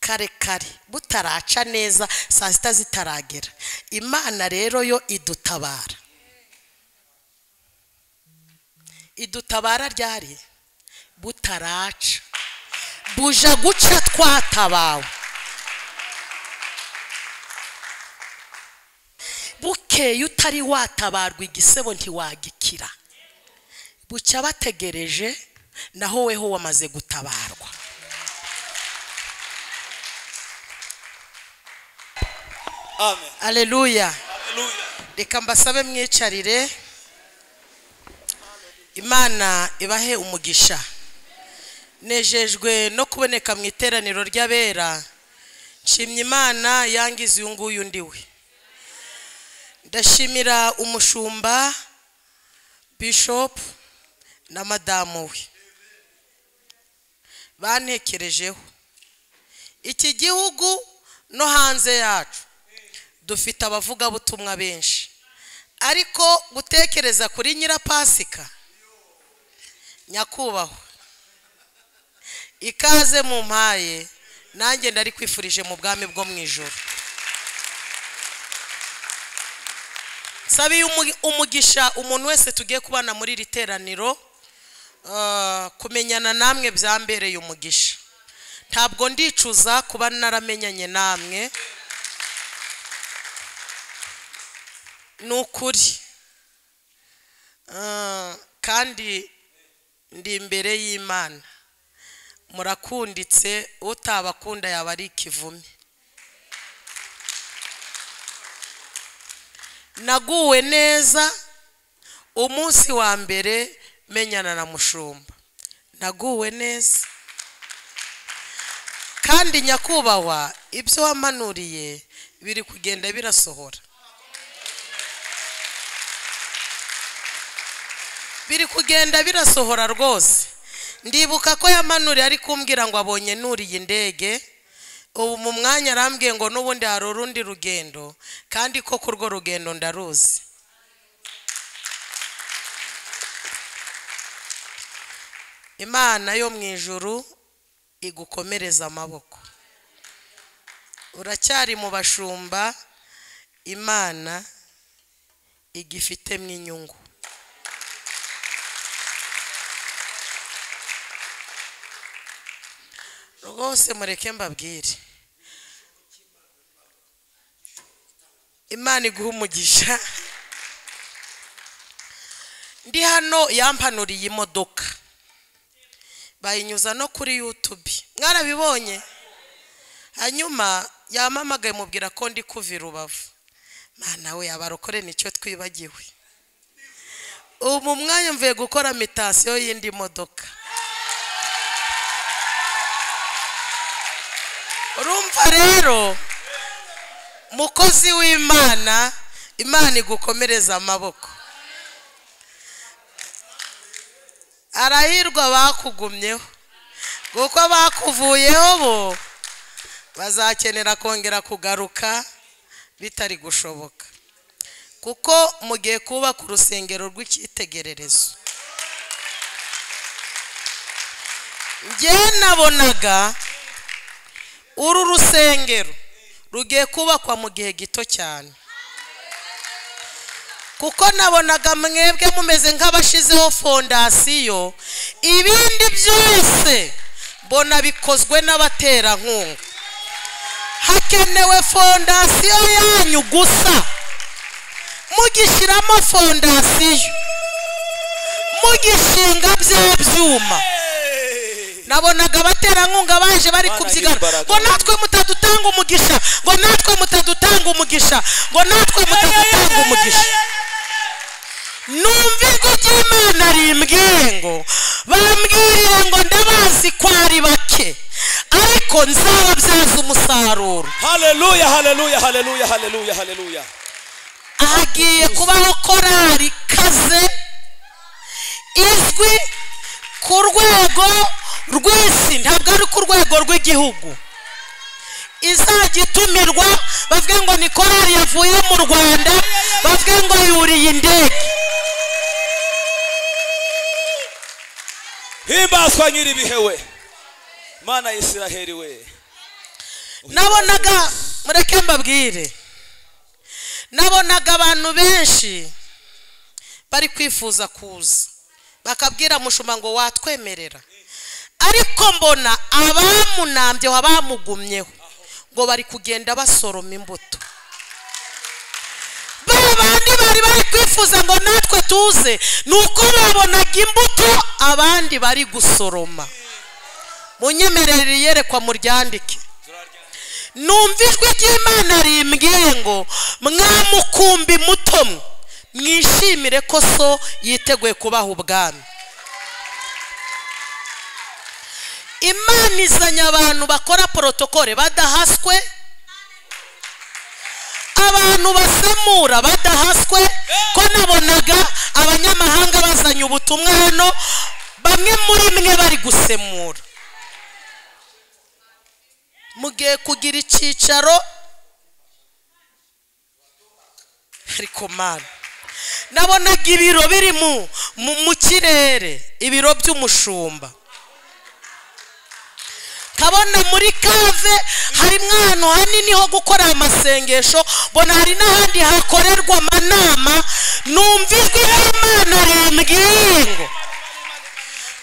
kare kare butaraca neza saa sita zitaragera imana rero yo idutabara idutabara ryari butaraca buja guca twatabawe bukeye utari watabarwa igisebo ntiwagikira bucya bategereje naho weho wamaze gutabarwa Amen. aleluya Hallelujah. reka mbasabe mwicarire imana ibahe umugisha nejejwe no kuboneka mu iteraniro ry'abera nshimye imana yangize uyu nguyu undi we ndashimira umushumba bishopu na madamu we bantekerejeho iki gihugu no hanze yacu dufite abavugabutumwa benshi ariko gutekereza kuri nyirapasika nyakubahwa ikaze mu mpaye nanjye ndari kwifurije mu bwami bwo mu ijoro nsabiye umu- umugisha umuntu wese tugiye kubana muri iri teraniro ah, kumenyana namwe byambereye umugisha ntabwo ndicuza kuba naramenyanye namwe ni ukuri Ah, kandi ndi imbere y'imana murakunditse utabakunda yaba ari ikivume naguwe neza umunsi wa mbere menyana na mushumba naguwe neza kandi nyakubahwa ibyo wamanuriye biri kugenda birasohora biri kugenda birasohora rwose ndibuka ko yamanuriye ari kumbwira ngo abonye nuriye indege ubu mu mwanya arambwiye ngo n'ubundi hari urundi rugendo kandi ko ku rwo rugendo ndaruzi imana yo mu ijuru igukomereza amaboko uracyari mu bashumba imana igifitemo inyungu rwose mureke mbabwire imana iguha umugisha ndi hano yampanuriye imodoka bayinyuza no kuri yutube mwarabibonye hanyuma yamamagaye mubwira ko ndi kuva i rubavu mana we abarokore nicyo twibagiwe ubu mu mwanya mvuye gukora mitasiyo y'indi modoka urumva rero mukozi w'imana imana igukomereza amaboko arahirwa bakugumyeho kuko bakuvuyeho bo bazakenera kongera kugaruka bitari gushoboka kuko mugiye kubaka urusengero rw'icyitegererezo njyewe nabonaga uru rusengero rugiye kubakwa mu gihe gito cyane kuko nabonaga mwebwe mumeze nk'abashizeho fondasiyo ibindi byose mbona bikozwe n'abaterankunga hakenewe fondasiyo yanyu gusa mugishyiramo fondasiyo mugishinga bya byuma Hey. nabonaga abaterankunga baje bari Imana kubyigana imbaraga. ngo natwe mutadutanga umugisha ngo natwe mutadutanga umugisha ngo natwe mutadutanga umugisha numva ijwi ry'imana rimbwiye ngo bambwirire ngo ndabazi ko ari bake ariko nzababyaza umusaruro Hallelujah, hallelujah, hallelujah, hallelujah, hallelujah. hagiye kubaho korari ikaze izwi ku rwego rw'isi ntabwo ari ku rwego rw'igihugu izajya itumirwa bavuge ngo ni korari yavuye mu rwanda bavuge ngo yuriye indege Himbazwa nyiri ibihe we. Mana ya Isiraheli we. nabonaga mureke mbabwire nabonaga abantu benshi bari kwifuza kuza bakabwira mushuma ngo watwemerera ariko mbona abamunambyeho abamugumyeho ngo bari kugenda basoroma imbuto ba bandi bari bari kwifuza ngo natwe tuze ni uko babonaga imbuto abandi bari gusoroma munyemerere iyerekwa muryandike numva ijwi ry'imana rimbwiye ngo mwamukumbi muto mwe mwishimire ko so yiteguye kubaha ubwami imana izanye abantu bakora porotokole badahaswe abantu basemura badahaswe ko nabonaga abanyamahanga bazanye ubutumwa hano bamwe muri mwe bari gusemura mugiye kugira icyicaro ariko mana nabonaga ibiro biri mu- mu mu kirere ibiro by'umushumba nkabona muri kave harimo ahantu hanini ho gukora amasengesho mbona hari n'ahandi hakorerwa amanama numva ijwi ry'imana rimbwiye ngo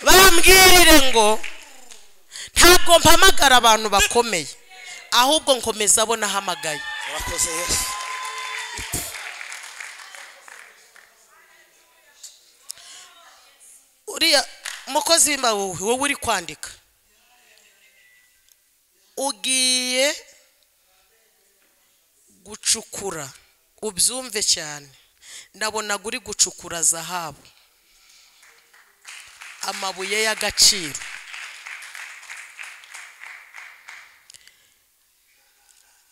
bambwirire ngo ntabwo mpamagara abantu bakomeye ahubwo nkomeza abo nahamagaye urakoze yesu uriya umukozi w'imbaho wowe uri kwandika ugiye gucukura ubyumve cyane ndabonaga uri gucukura zahabu amabuye y'agaciro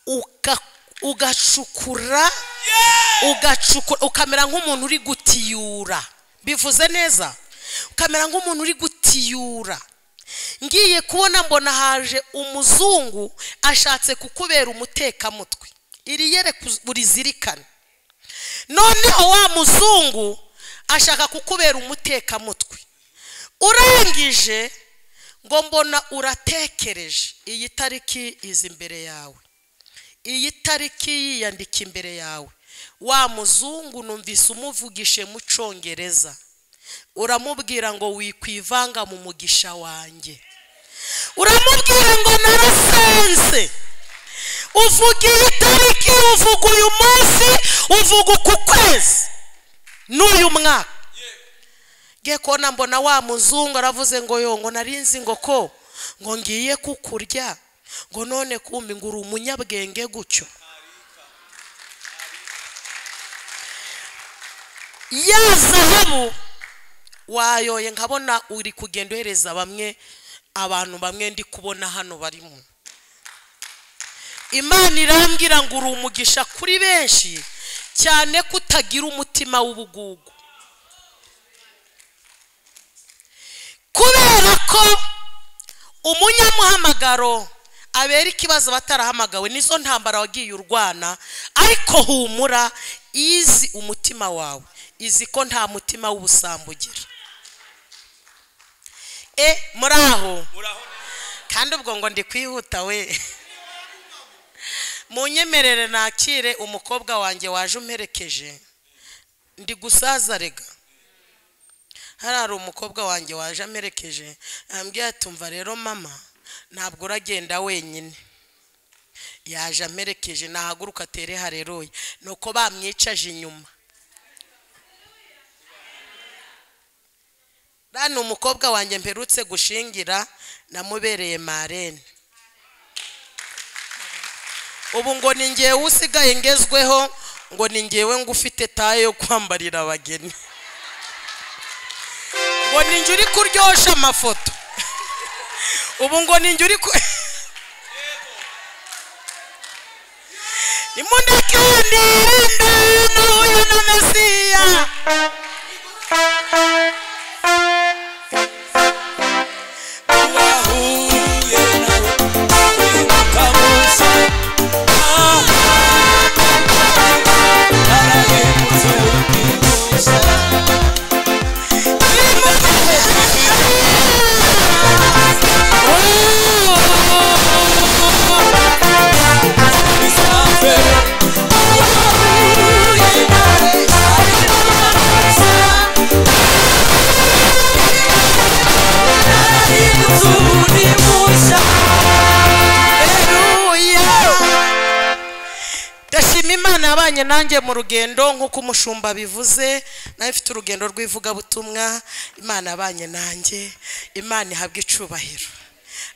Uka- ugacukura ugacukura ukamera nk'umuntu uri gutiyura bivuze neza ukamera nk'umuntu uri gutiyura ngiye kubona mbona haje umuzungu ashatse kukubera umutekamutwe iri yereka uz- urizirikane noneho wa muzungu ashaka kukubera umutekamutwe urangije ngo mbona uratekereje iyi tariki izi imbere yawe iyi tariki yiyandika imbere yawe wa muzungu numvise umuvugishe mu cyongereza uramubwira ngo wikwivanga mu mugisha wanjye uramubwira ngo narasense uvuga iyi tariki uvuga uyu munsi uvuga uku kwezi n'uyu mwaka ngiye kubona mbona wa muzungu aravuze ngo yo ngo narinzi ngo ko ngo ngiye kukurya ngo none kumbi ngo uri umunyabwenge gutyo ya zahabu wayoye nkabona uri kugenda uhereza bamwe abantu bamwe ndi kubona hano barimo imana irambwira ngo uri umugisha kuri benshi cyane ko utagira umutima w'ubugugu kubera ko umunyamuhamagaro abera ikibazo batarahamagawe nizo ntambara wagiye urwana ariko humura izi umutima wawe izi ko nta mutima w'ubusambo ugira e muri aho muraho kandi ubwo ngo ndi kwihuta we munyemerere nakire umukobwa wanjye waje umperekeje ndi gusaza rega hariya hari umukobwa wanjye waje amperekeje ambwiye atumva rero mama ntabwo uragenda wenyine yaje amperekeje nahaguruka atere hareruye ni uko bamwicaje inyuma ni umukobwa wanjye mperutse gushingira namubereye marene ubu ngo ni ngewe usigaye ngezweho ngo ni ngewe ngo ufite taye yo kwambarira abageni ngo ni njye uri kuryoshya amafoto ubu ngo ni njye uri ku imundakindi nahuye na mesiya wahuye nawe wimakamuza narabimutse ukimuza Imundakindi yabanye nanjye mu rugendo nk'uko umushumba bivuze nawe mfite urugendo rw'ivugabutumwa imana yabanye nanjye imana ihabwe icubahiro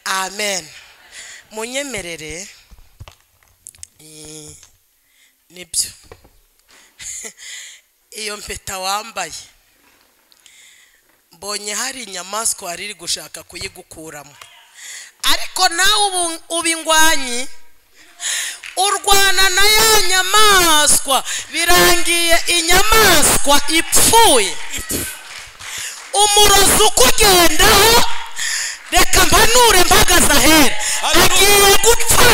amen munyemerere Eh, nibyo iyo mpeta wambaye mbonye hari inyamaswa wari iri gushaka kuyigukuramo ariko nawe ubu uba ingwanyi urwana na ya nyamaswa birangiye inyamaswa ipfuye umurozi ukugendaho reka mpanure mpagaze ahera agiye gupfa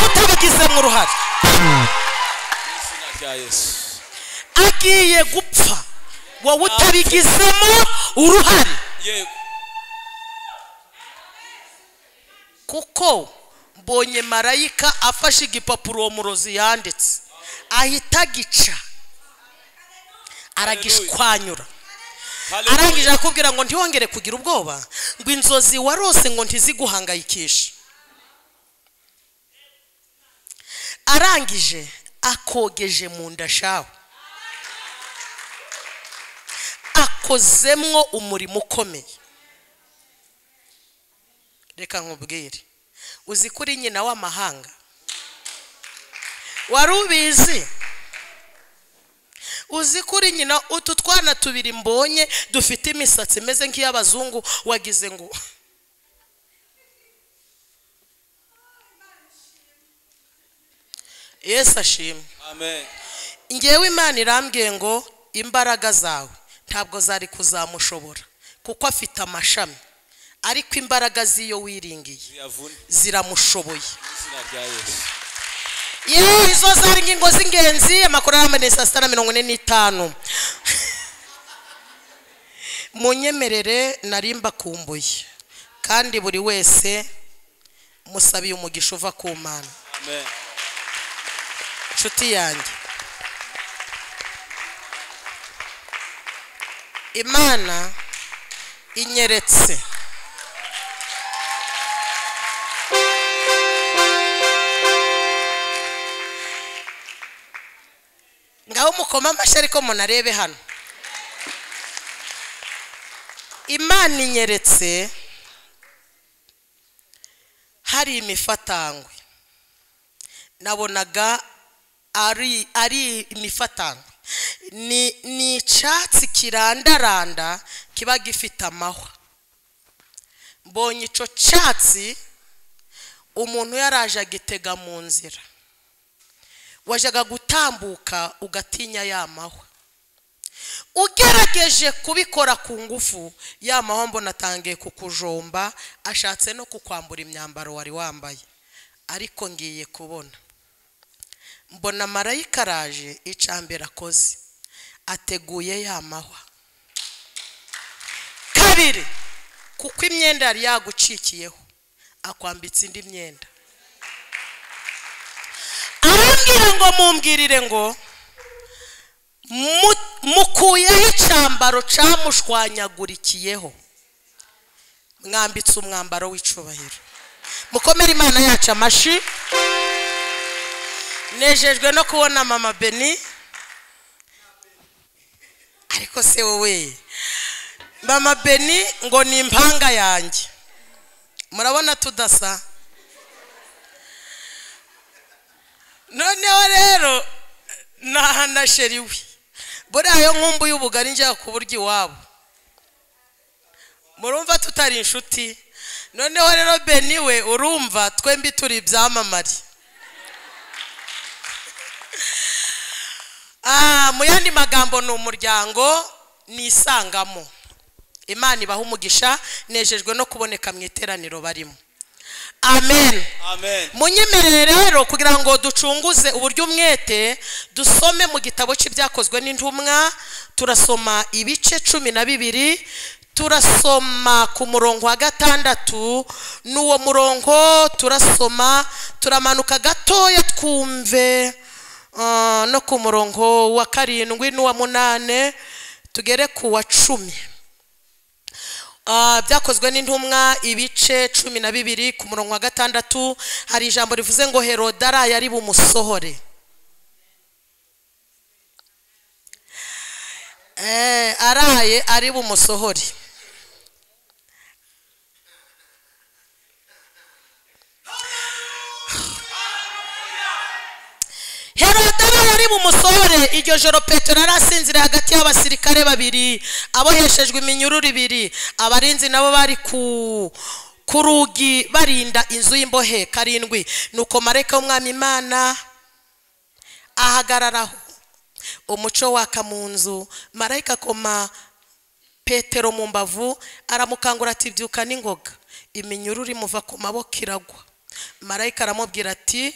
utabigizemo uruhare mu izina rya yesu agiye gupfa wowe utabigizemo uruhare yego kuko mbonye marayika afashe igipapuro uwo murozi yanditse ahita agica aragishwanyura Hallelujah. arangije akubwira ngo ntiwongere kugira ubwoba ngo inzozi warose ngo ntiziguhangayikishe arangije akogeje mu nda shawe akozemwo umurimo ukomeye reka nkubwire uzi ko uri nyina w'amahanga wari ubizi uzi ko uri nyina utu twana tubiri mbonye dufite imisatsi imeze nk'iy'abazungu wagize ngo yesu ashimwe amen ngewe imana irambwiye ngo imbaraga zawe ntabwo zari kuzamushobora kuko afite amashami ariko imbaraga z'iyo wiringiye ziyavune ziramushoboye mu izina rya yesu yewe izo zari ingingo z'ingenzi amakuru arambuye saa sita na mirongo ine n'itanu munyemerere nari mbakumbuye kandi buri wese musabiye umugisha uva ku mana amen inshuti yanjye imana inyeretse ngaho mukoma amashyi ariko munarebe hano imana inyeretse hari imifatangwe nabonaga ari ari imifatangwe ni ni icyatsi kirandaranda kiba gifite amahwa mbonye icyo cyatsi umuntu yaraje agitega mu nzira wajyaga gutambuka ugatinya ya mahwa ugerageje kubikora ku ngufu ya mahwa mbona atangiye kukujomba ashatse no kukwambura imyambaro wari wambaye ariko ngiye kubona mbona marayika araje icambere akoze ateguye ya mahwa kabiri kuko imyenda yari yagucikiyeho akwambitse indi myenda arambwira ngo mumbwirire ngo mu- mukuyeho icambaro camushwanyagurikiyeho mwambitse umwambaro w'icubahiro mukomere imana yacu amashi nejejwe no kubona mama beni ariko se wowe mama beni ngo ni impanga yanjye murabona tudasa noneho rero nahana sheri we buriya yo nkumbuye ubugari njya kuburyo iwabo murumva tutari inshuti noneho rero beni we urumva twembi turi ibyamamare Ah, mu yandi magambo ni umuryango nisangamo imana ibaha umugisha nejejwe no kuboneka mu iteraniro barimo amen amen munyemerere rero kugira ngo ducunguze uburyo umwete dusome mu gitabo cy'ibyakozwe n'intumwa turasoma ibice cumi na bibiri turasoma ku murongo wa gatandatu n'uwo murongo turasoma turamanuka gatoya twumve ah, no ku murongo wa karindwi n'uwa munane tugere ku wa cumi Ah, byakozwe n'intumwa ibice cumi na bibiri ku murongo wa gatandatu hari ijambo rivuze ngo herodara yari bumusohore Eh, araye ari bumusohore herode we yari bumusohore iryo joro petero yari asinziriye hagati y'abasirikare babiri aboheshejwe iminyururu ibiri abarinzi nabo bari ku ku rugi barinda inzu y'imbohe karindwi nuko marayika w'umwami imana ahagararaho umuco waka mu nzu marayika akoma petero mu mbavu aramukangura ati byuka n'ingoga iminyururu imuva ku maboko iragwa marayika aramubwira ati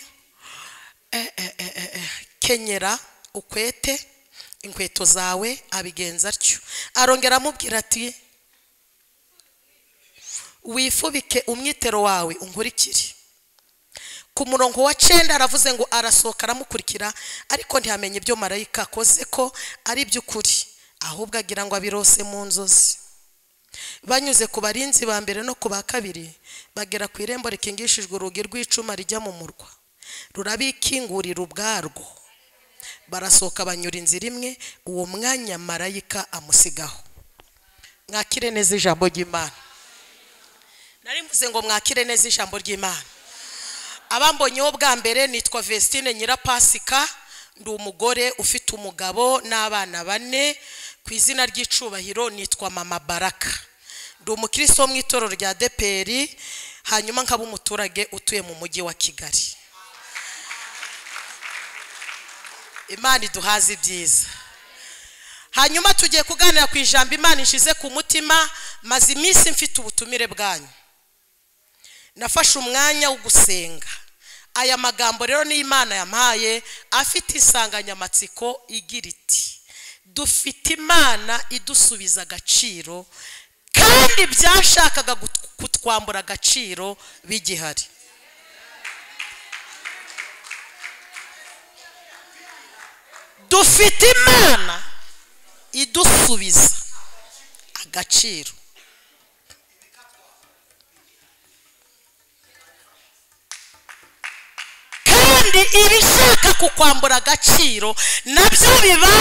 "Eh, eh, eh, eh, eh, kenyera ukwete inkweto zawe abigenza atyo arongera amubwira ati wifubike umwitero wawe unkurikire ku murongo wa cenda aravuze ngo arasohoka aramukurikira ariko ntiyamenye ibyo marayika akoze ko ari iby'ukuri ahubwo agira ngo abirose mu nzozi banyuze ku barinzi ba mbere no ku ba kabiri bagera ku irembo rikingishijwe urugi rw'icuma rijya mu murwa rurabikingurira ubwarwo barasohoka banyura inzira imwe uwo mwanya marayika amusigaho mwakire neza ijambo ry'imana nari mvuze ngo mwakire neza ijambo ry'imana abambonyeho bwa mbere nitwa Vestine Nyirapasika ndi umugore ufite umugabo n'abana bane ku izina ry'icubahiro nitwa mama Baraka ndi umukristo wo mu itorero rya Deperi hanyuma nkaba umuturage utuye mu mujyi wa Kigali Imana iduhaze ibyiza hanyuma tugiye kuganira ku ijambo Imana ishize ku mutima maze iminsi mfite ubutumire bwanyu nafashe umwanya wo gusenga aya magambo rero ni imana yampaye afite insanganyamatsiko igira iti dufite imana idusubiza agaciro kandi byashakaga gut- kutwambura agaciro bigihari dufite imana idusubiza agaciro kandi ibishaka kukwambura agaciro nabyo biba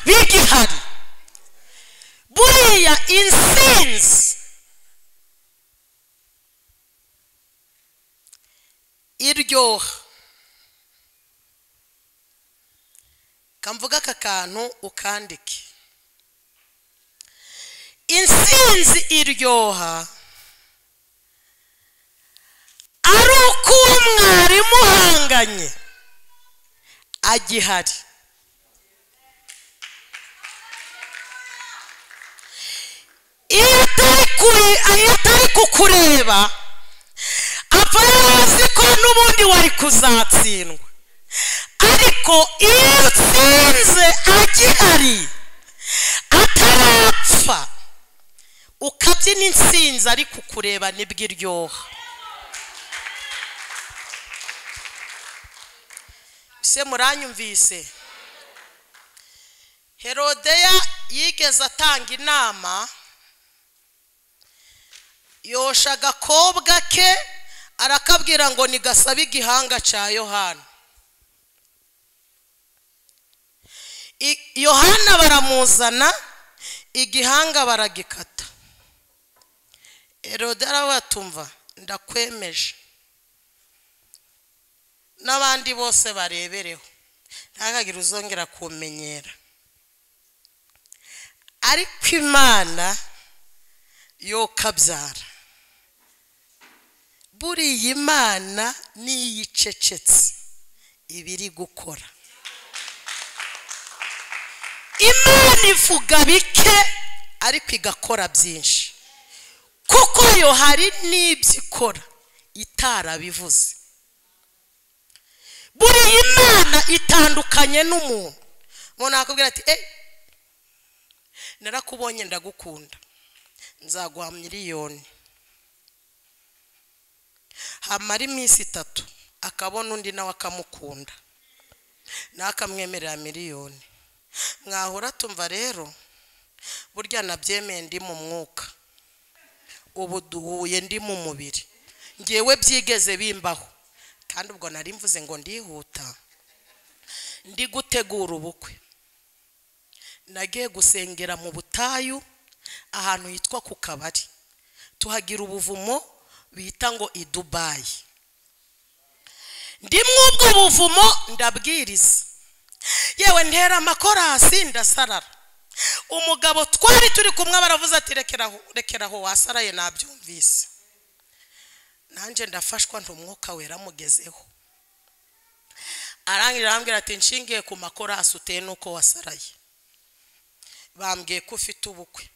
bigihari buriya insinzi iryoha kamvuga aka kantu ukandike insinzi iryoha ari uko uwo mwarimu uhanganye agihari iyo atari kuri iyo atari kukureba apfa yazi ko n'ubundi wari kuzatsindwa ariko iyo utsinze agihari atarapfa ukabyina insinzi ari kukureba nibwo iryoha se muranyumvise herodeya yigeze atanga inama yosha agakobwa ke arakabwira ngo nigasabe igihanga cya yohana I- yohana baramuzana igihanga baragikata herodeya arabatumva ndakwemeje n'abandi bose barebereho ntihagagire uzongera kumenyera ariko imana yo kabyara buriya imana niyo icecetse iba iri gukora imana ivuga bike ariko igakora byinshi kuko yo hari n'ibyo ikora itarabivuze buriya imana itandukanye n'umuntu umuntu akubwira ati eee narakubonye ndagukunda nzaguha miliyoni hamara iminsi itatu akabona undi nawe akamukunda nawe akamwemerera miliyoni mwahura tumva rero burya nabyemeye ndi mu mwuka ubu duhuye ndi mu mubiri ngewe byigeze bimbaho kandi ubwo nari mvuze ngo ndihuta ndi gutegura ubukwe nagiye gusengera mu butayu ahantu hitwa ku kabari tuhagira ubuvumo bita ngo i dubayi ndimwo ubwo buvumo ndabwiriza yewe ntera amakorasi ndasarara umugabo twari turi kumwe baravuze ati rekeraho rekeraho wasaraye nabyumvise nanjye ndafashwa ntumwuka wera amugezeho arangira arambwira ati nshingiye ku makorasi uteye n'uko wasaraye bambwiye ko ufite ubukwe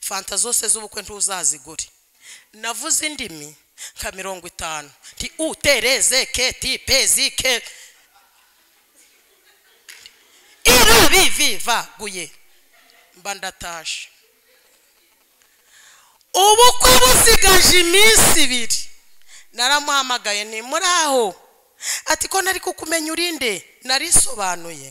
fanta zose z'ubukwe ntuzazigure navuze indimi nka mirongo itanu nti utereze ke tipezi ke irabivivaguye mba ndataje ubukwe busigaje iminsi ibiri naramuhamagaye nti muri aho ati ko nari kukumenya urinde narisobanuye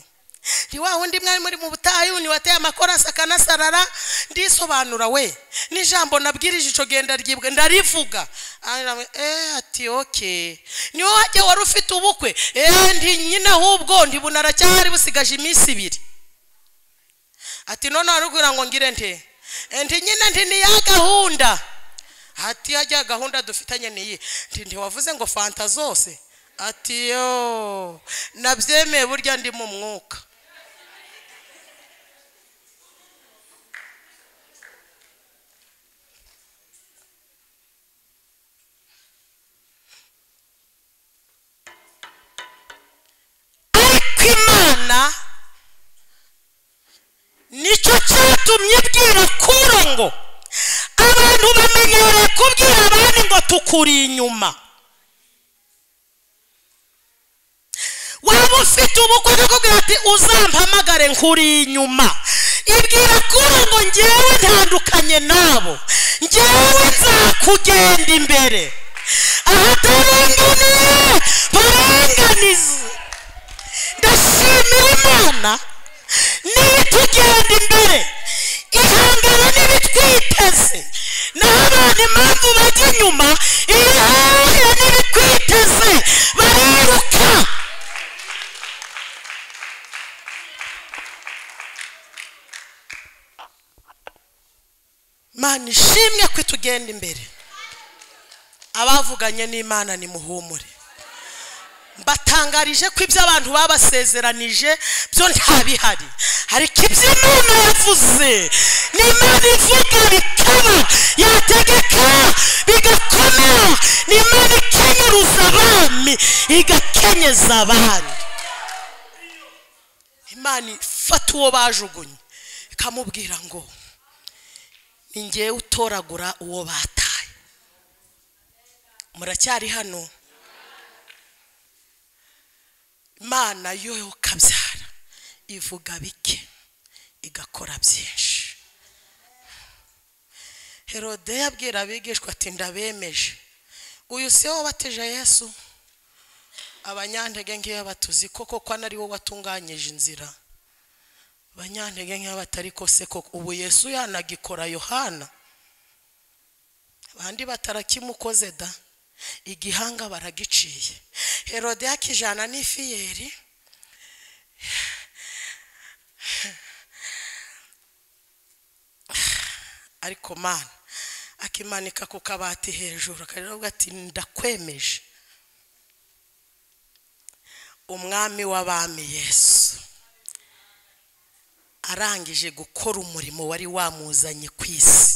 ni wa wundi mwari muri mu butayu ni wateye amakorasi akanasarara ndisobanura we n'ijambo nabwirije ico genda ryibwe ndarivuga Arambwira, eh ati okay ni wowe wajya wari ufite ubukwe eh ndi nyine ahubwo ndi bunaracyari busigaje iminsi ibiri ati none warubwira ngo ngire nte Eh, nti nyine nti ni ya gahunda ati hajya gahunda dufitanye niyi nti ntiwavuze ngo fanta zose ati yo nabyemeye burya ndi mu mwuka ariko imana nicyo cyatumye ibwira kuro ngo abantu bamenyereye kubwira abandi ngo tukuri inyuma waba ufite ubukwe akakubwira ati uzampamagare nkuri inyuma ibwira kuro ngo ngewe ntandukanye nabo ngewe nzakugenda imbere ahatarenganiye barenganize ndashimira imana niyo itugenda imbere ihangana n'ibitwiteze naho abantu impamvu bajya inyuma iyo ihuye n'ibitwiteze bariruka mana ishimwe ko itugenda imbere abavuganye n'imana nimuhumure mbatangarije ko ibyo abantu babasezeranije byo nta bihari ariko ibyo imana yavuze n'imana ivuga bikaba yategeka bigakomera n'imana ikenyuruza abami igakenyeza abandi imana ifata uwo bajugunye ikamubwira ngo ni ngewe utoragura uwo bataye muracyari hano imana yo kabyara ivuga bike igakora byinshi herode yabwira abigishwa ati ndabemeje uyu si we wabatije yesu abanyantege nkeya batuzi koko ko ari wowe watunganyije inzira abanyantege nkeya batari kose koko ubu yesu yanagikora yohana abandi batarakimukoze da igihanga baragiciye herode yakijana n'ifiyeri ariko mana akimanika ku kabati hejuru akaravuga ati ndakwemeje umwami w'abami yesu arangije gukora umurimo wari wamuzanye ku isi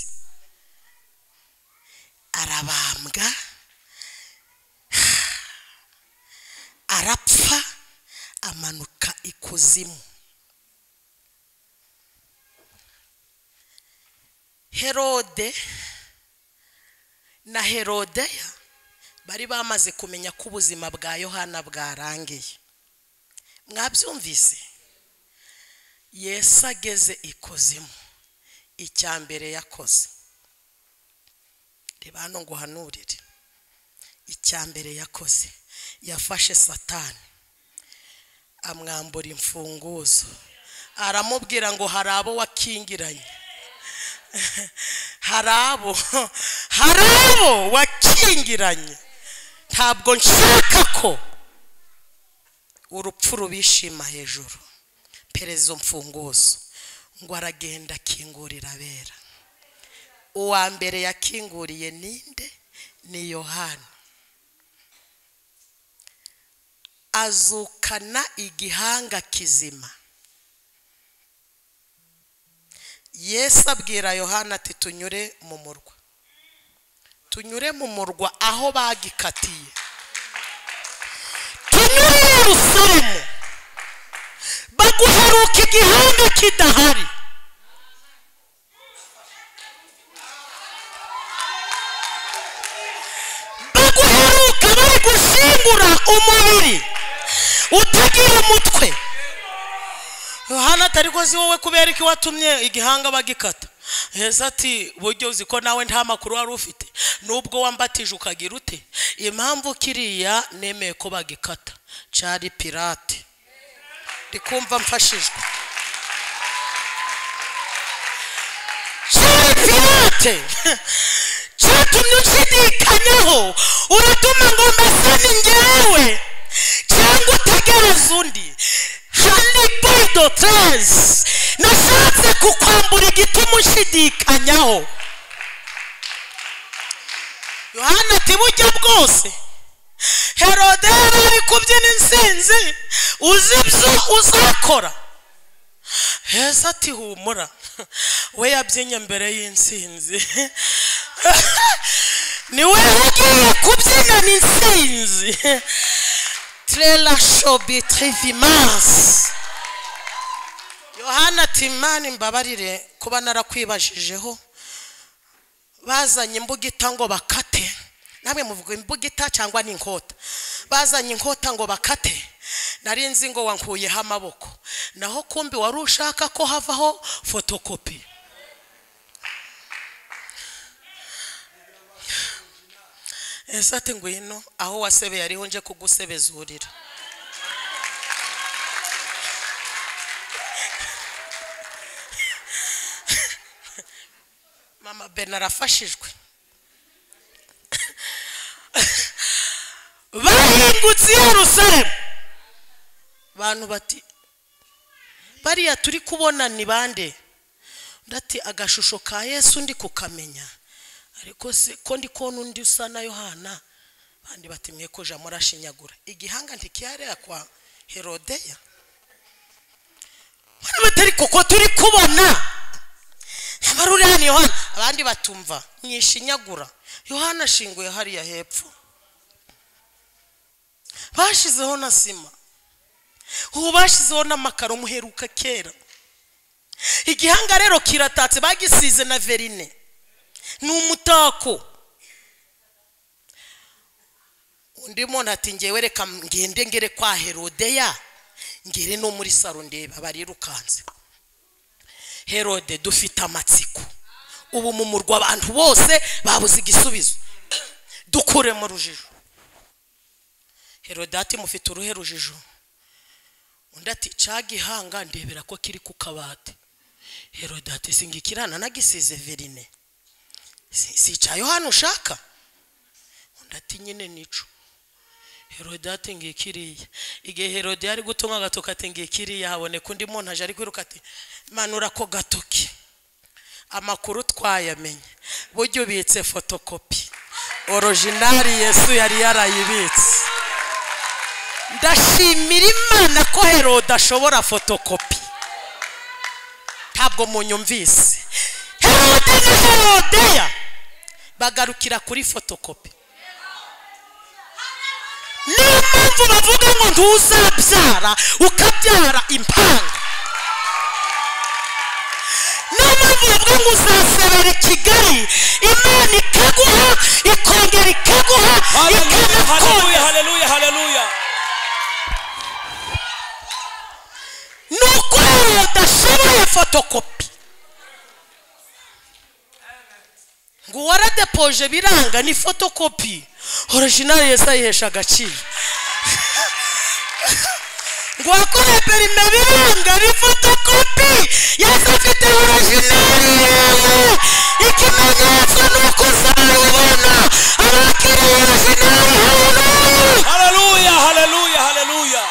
arabambwa arapfa amanuka ikuzimu herode na herodeya bari bamaze kumenya ko ubuzima bwa yohana bwarangiye mwabyumvise yesu ageze ikuzimu icya mbere yakoze reba hano ngo uhanurire icya mbere yakoze yafashe satani amwambura imfunguzo aramubwira ngo hari abo wakingiranye hari abo hari abo wakingiranye ntabwo nshaka ko urupfu rubishima hejuru perezida mfunguzo ngo aragenda akingurira abera uwa mbere yakinguriye ninde ni yohana azukana igihanga kizima yesu abwira yohana ati tunyure mu murwa tunyure mu murwa aho bagikatiye tunyure i yerusalemu baguheruka igihanga kidahari baguheruka bari gushyingura umubiri utagira umutwe yohana atari ko si wowe kubera ko iwatumye igihanga bagikata heza ati buryo uzi ko nawe nta makuru wari ufite nubwo wambatije ukagira ute impamvu kiriya nemeye ko bagikata cari pirate ndikumva mfashijwe cari pirate cyatumye ushidikanyaho uratuma ngo mbese ni njyewe cyangwa utegereza undi hanibodo teresi nashatse kukwambura igituma ushidikanyaho yohana ati buryo bwose herode yari ari kubyina insinzi uzi ibyo uzakora heza ati humura we yabyinye mbere y'insinzi ni we ugiye kubyinana insinzi trela shobi trivimasi yohana ati mani mbabarire kuba narakwibajije bazanye imbugita ngo bakate namwe muvuga imbugita cyangwa n'inkota bazanye inkota ngo bakate nari nzi ngo wankuyeho amaboko naho kumbi wari ushaka ko havaho fotokopi ese ati ngwino aho wasebeye ariho nje kugusebezurira mama ben arafashijwe bahingutse i yerusalemu bantu bati bariya turi kubona ni bande undi ati agashusho ka yesu ndi kukamenya ariko se ko ndi kubona undi usa na yohana bandi bati mwe koja murashinyagura igihanga ntikiyareba kwa herodeya bano batari kuko turi kubona abari uri hano yohana abandi batumva nyishinyagura yohana ashinguye hariya hepfo bashizeho na sima ubu bashyizeho n'amakaro muheruka kera igihanga rero kiratatse bagisize na verine ni umutako undi muntu ati ngewe reka ngende ngere kwa herodeya ngere no muri saro ndeba barirukanse herode dufite amatsiko ubu mu murwa abantu bose babuze igisubizo dukure mu rujijo herode ati mufite uruhe rujijo undi ati cagihanga ndebera ko kiri ku kabati herode ati singikirana nagisize verine Si- sicaye hano ushaka undi ati nyine nico herode ati ngikiriya igihe herode yari gutunga agatoki ati ngikiriya haboneka undi muntu aje ari kwiruka ati manura ko gatoki amakuru twayamenye burya ubitse fotokopi orojinari yesu yari yarayibitse ndashimira imana ko herode ashobora fotokopi ntabwo munyumvise herode na herodeya bagarukira kuri fotokopi niyo mpamvu bavuga ngo ntuzabyara ukabyara impanga niyo mpamvu bavuga ngo uzasabera i kigali imana ikaguha ikongera ikaguha Hallelujah, hallelujah, ikanakongera hallelujah, hallelujah. nuko rero udashoboye fotokopi ngo waradepoje biranga ni fotokopi orijinali yesi ayihesha agaciro ngo wakoreye perime biranga ni fotokopi yesi afite orijinali yawe ikimenyetso ni uko uzayibona abakiriye orijinali hano Hallelujah, hallelujah, hallelujah.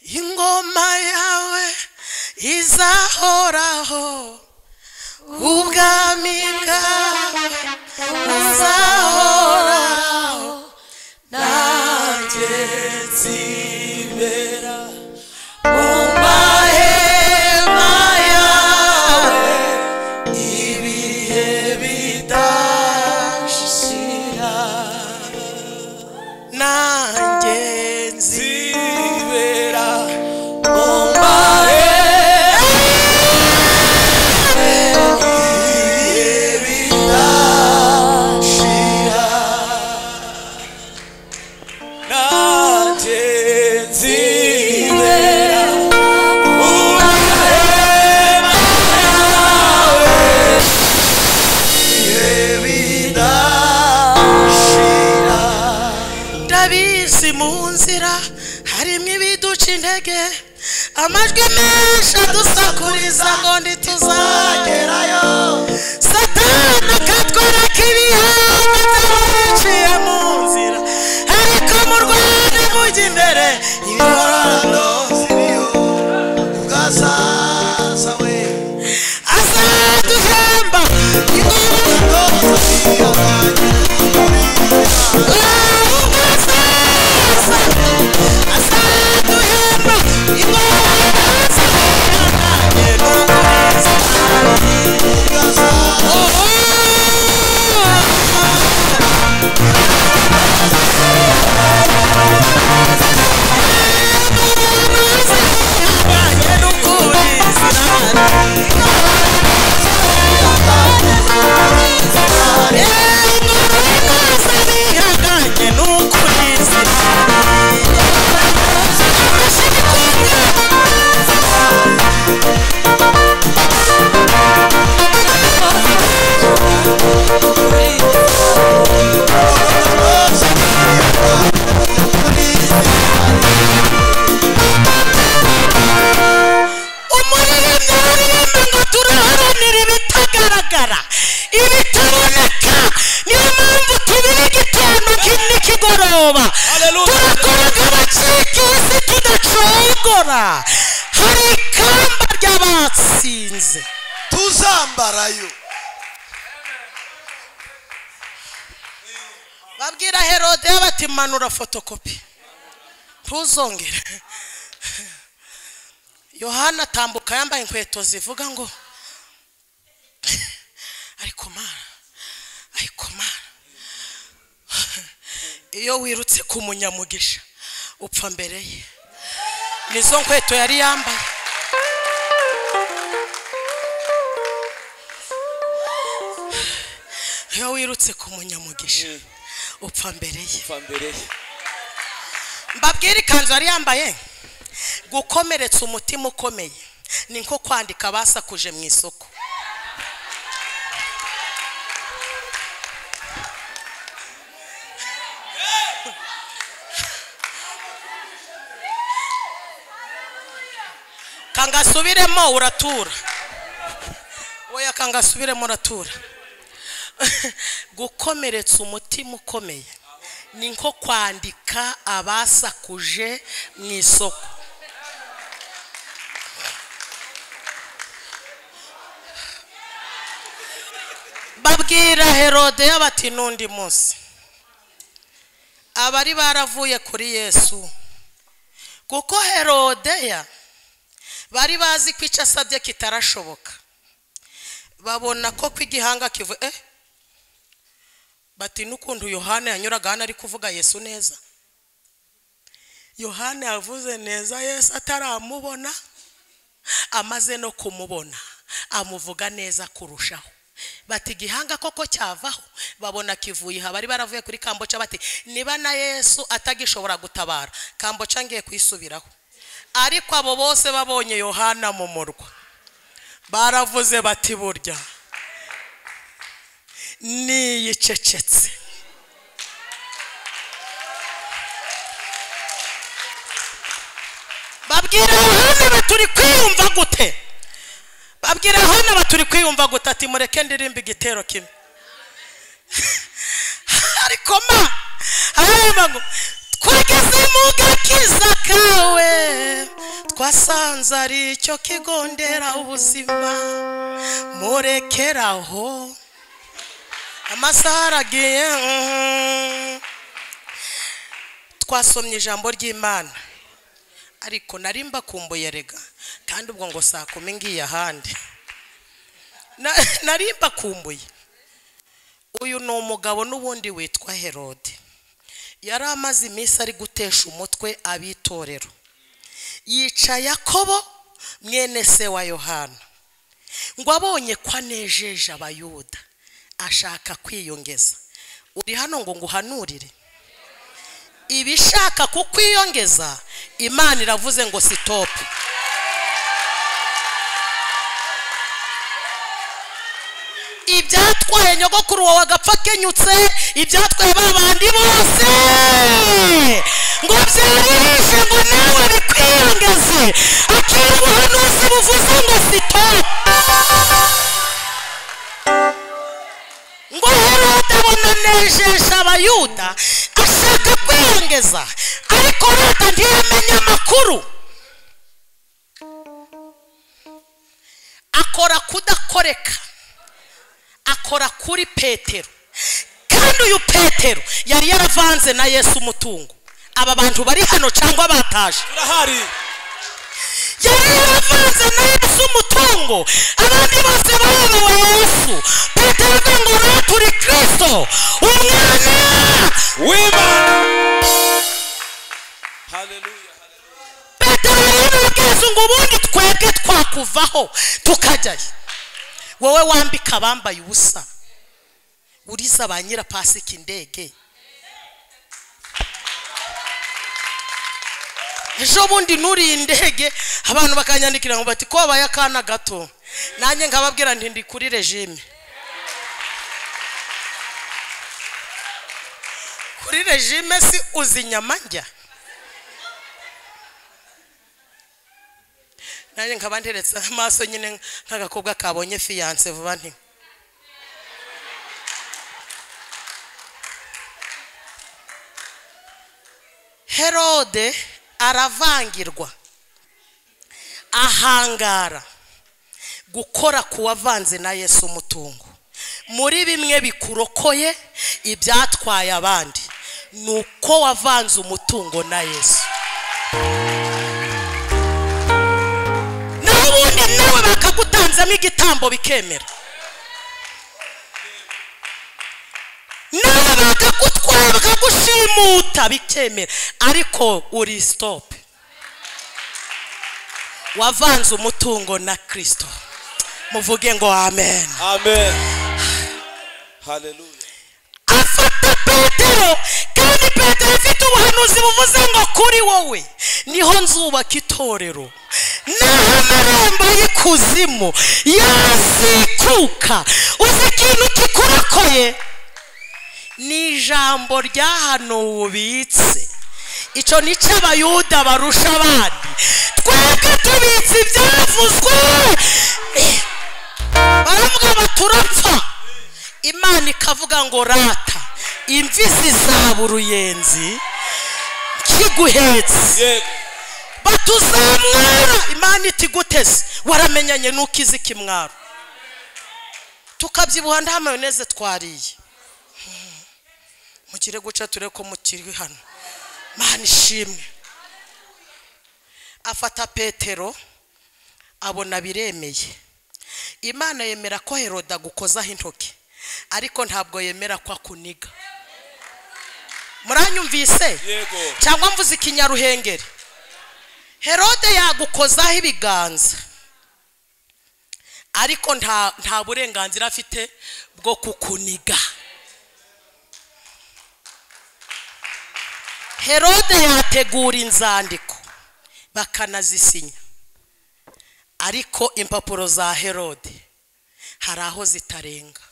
iyi izahoraho ubwami bwawe buzahoraho nanjye nzibera mu mahema yawe ibihe bidashira nanjye nzibera mu mahema ibihe bidashira nanjye nzibera mu mahema yawe ndabizi mu nzira harimo ibiduca intege amajwi menshi adusakuriza ngo ntituzagerayo satani akatwereka ibihange byaciye mu nzira ariko mu rwanda mujya imbere imibonano azaduhemba umuririmbyi uririmba ngo turaharanira ibitagaragara ibitaboneka niyo mpamvu tubira igitondo ki- n'ikigoroba Hallelujah. turakoraga abacika isi tudacogora hari ikamba ry'abatsinze tuzambarayo babwira herode bati manura fotokopi ntuzongere yohana atambuka yambaye inkweto zivuga ngo ariko mara ariko mara iyo wirutse ku munyamugisha upfa mbere ye nizo nkweto yari yambaye iyo wirutse ku munyamugisha upfa mbere ye Upfa mbere ye. mbabwire ikanzu yari yambaye gukomeretsa umutima ukomeye ni nko kwandika abasakuje mu isoko kangasubiremo uratura oya kangasubiremo uratura gukomeretsa umutima ukomeye ni nko kwandika abasakuje mu isoko babwira herodeya bati n'undi munsi abari baravuye kuri yesu kuko herodeya bari bazi ko icyo asabye kitarashoboka babona ko ko igihanga kivuye eh? bati n'ukuntu yohana yanyuraga hano ari kuvuga yesu neza yohana yavuze neza yesu ataramubona amaze no kumubona amuvuga neza kurushaho bati igihanga koko cyavaho babona kivuye aha bari baravuye kuri kamboca bati niba na yesu atagishobora gutabara kamboca ngiye kuyisubiraho ariko abo bose babonye yohana mu murwa baravuze bati burya niyicecetse babwira yohana baturi kwiyumva gute babwira yohana baturi kwiyumva gute ati mureke ndirimba igitero kimwe ariko ma arareba ngo twageze mu gakiza kawe twa nasanze ari cyo kigo nderabuzima murekeraho amasaha aragiye mhm. twasomye ijambo ry'imana ariko nari mbakumbuye rega kandi ubwo ngo saa kumi ngiye ahandi Na- nari mbakumbuye uyu ni umugabo n'ubundi witwa herode yari amaze iminsi ari gutesha umutwe abitorero yica yakobo mwene se wa yohana ngo abonye ko anejeje abayuda ashaka kwiyongeza uri hano ngo nguhanurire ibishaka kukwiyongeza imana iravuze ngo sitopu ibyatwaye nyogokuru wawe agapfa kenyutse ibyatwaye ba bandi bose ngo byarishije ngo nawe bikwiyongeze akira ubuhanuzi buvuze ngo sitopu ngo herode abona nejesha abayuda ashaka kwiyongeza ariko leta ntiyamenye amakuru akora kudakoreka akora kuri petero kandi uyu petero yari yaravanze na yesu umutungo aba bantu bari hano cyangwa bataje turahari yari yaravanze na yesu umutungo abandi bose bayobowe yesu petero avuga ngo naturi kirisito umwana w'imana haleluya petero yarababwiza ngo ubundi twebwe twakuvaho tukajyayo wowe wambika abambaye ubusa uriza ba nyirapasika indege ejo bundi nuriye indege abantu bakanyandikira ngo bati ko wabaye akana gato nanjye nkababwira nti ndi kuri regime kuri regime si uzi inyama njya nanjye nkaba nteretse amaso nyine nk'agakobwa kabonye fiyanse vuba nti herode aravangirwa ahangara gukora ku wavanze na yesu umutungo muri bimwe bikurokoye ibyatwaye abandi ni uko wavanze umutungo na yesu naho ubundi nawe bakagutanzemo igitambo bikemera nawe bakagutwara bakagushimuta bikemera ariko uri sitopu wavanze umutungo na kirisito muvuge ngo amen amen haleluya afata petero kandi petero afite ubuhanuzi buvuze ngo kuri wowe niho nzubaka itorero naho amarembo y'ikuzimu yazikuka uzi ikintu kikurakoye ni ijambo ryahanuwe ubitse icyo ni cyo abayuda barusha abandi twebwe tubitse ibyavuzwe baravuga ngo turapfa imana ikavuga ngo rata imvi zizaba uruyenzi kiguhetse yego batuzamwara imana itiguteze waramenyanye nuko izi kimwaro tukabyibuha nta mayoneze twariye Hmm. mugire guca turebe ko mukiri hano mana ishimwe afata petero abona biremeye imana yemera ko heroda agukozaho intoki ariko ntabwo yemera ko akuniga muranyumvise yego cyangwa mvuze ikinyaruhengeri herode yagukozaho ibiganza ariko nta nta burenganzira afite bwo kukuniga herode yategura inzandiko bakanazisinya ariko impapuro za herode hari aho zitarenga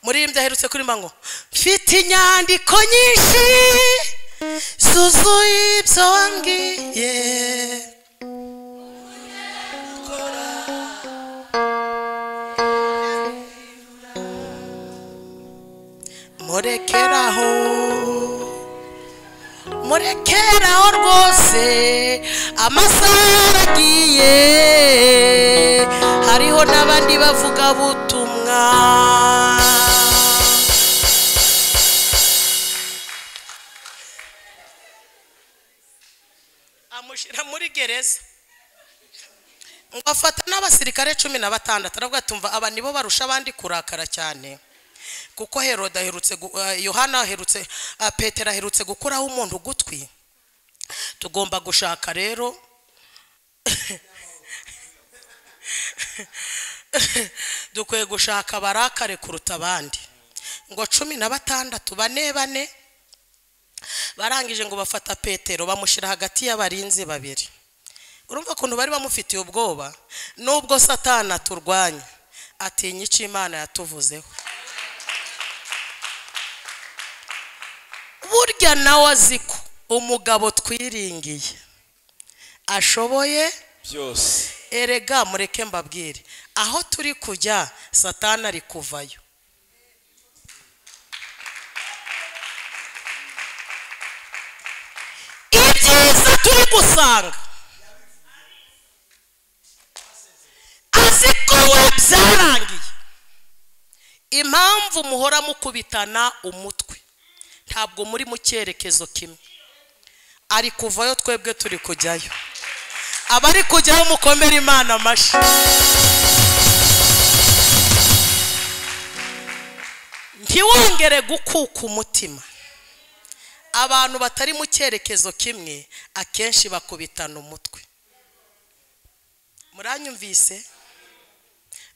muri iyi byaherutse kuri mbango mfite inyandiko nyinshi zuzuye ibyo wambwiye murekeraho murekeraho rwose amasaha aragiye hariho n'abandi bavuga butumwa amushyira muri gereza ngo afata n'abasirikare cumi na batandatu aravuga ati "Umva, aba nibo barusha abandi kurakara cyane kuko heroda aherutse gu- eh, yohana aherutse ah, petero aherutse gukuraho umuntu ugutwi tugomba gushaka rero dukwiye gushaka barakare kuruta abandi ngo cumi na batandatu bane bane barangije ngo bafata petero bamushyira hagati y'abarinzi babiri urumva ukuntu bari bamufitiye ubwoba nubwo satana turwanya atinya icyo imana yatuvuzeho burya nawe azi ko umugabo twiringiye ashoboye byose erega mureke mbabwire aho turi kujya satana ari kuvayo ibyiza turi gusanga azi ko we byarangiye impamvu muhora mukubitana umutwe ntabwo muri mu cyerekezo kimwe ari kuvayo twebwe turi kujyayo abari kujyaho mukomere imana amashyi ntiwongere gukuka umutima abantu batari mu cyerekezo kimwe akenshi bakubitana umutwe muranyumvise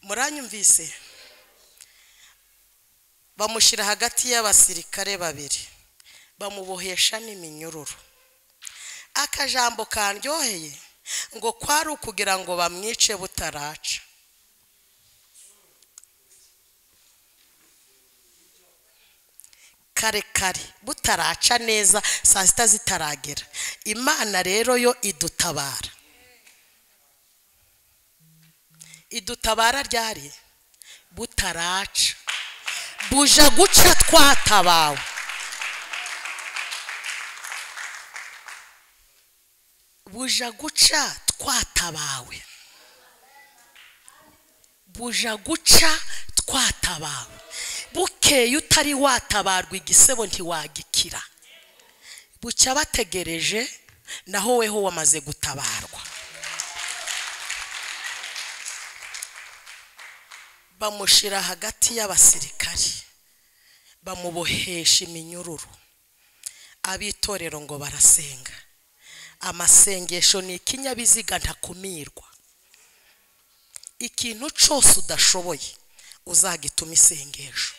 muranyumvise bamushyira hagati y'abasirikare babiri bamubohesha n'iminyururu akajambo karyoheye ngo kwari ukugira ngo bamwice butaraca kare kare butaraca neza saa sita zitaragera imana rero yo idutabara idutabara ryari butaraca buja guca twatabawe buja guca twatabawe buja guca twatabawe bukeye utari watabarwa igisebo ntiwagikira bucya bategereje naho weho wamaze gutabarwa bamushyira hagati y'abasirikari bamubohesha iminyururu ab'itorero ngo barasenga amasengesho ni ikinyabiziga ntakumirwa ikintu cyose udashoboye uzagituma isengesho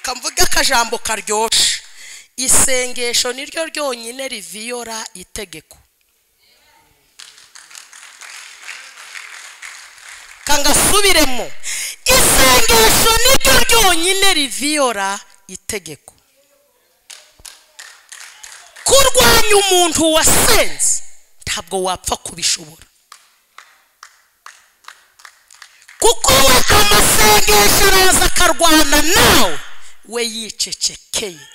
kamvuga akajambo karyoshe isengesho niryo ryonyine riviyora itegeko kangasubiremo isengesho niryo ryonyine riviyora itegeko kurwanya umuntu wasenze ntabwo wapfa kubishobora kuko we amasengesho araza akarwana nawe we yicecekeye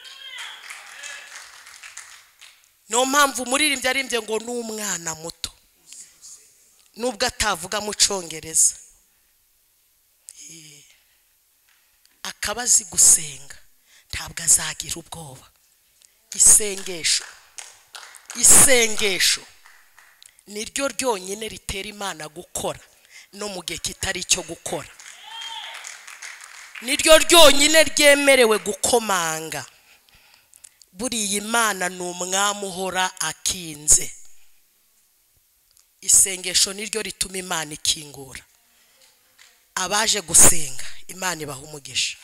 niyo mpamvu umuririmbyi aririmbye ngo ni umwana muto nubwo atavuga mu cyongereza Eh, akaba azi gusenga ntabwo azagira ubwoba isengesho isengesho niryo ryonyine ritera imana gukora no mu gihe kitari icyo gukora niryo ryonyine ryemerewe gukomanga buriya imana ni umwami uhora akinze isengesho niryo rituma imana ikingura abaje gusenga imana ibaha umugisha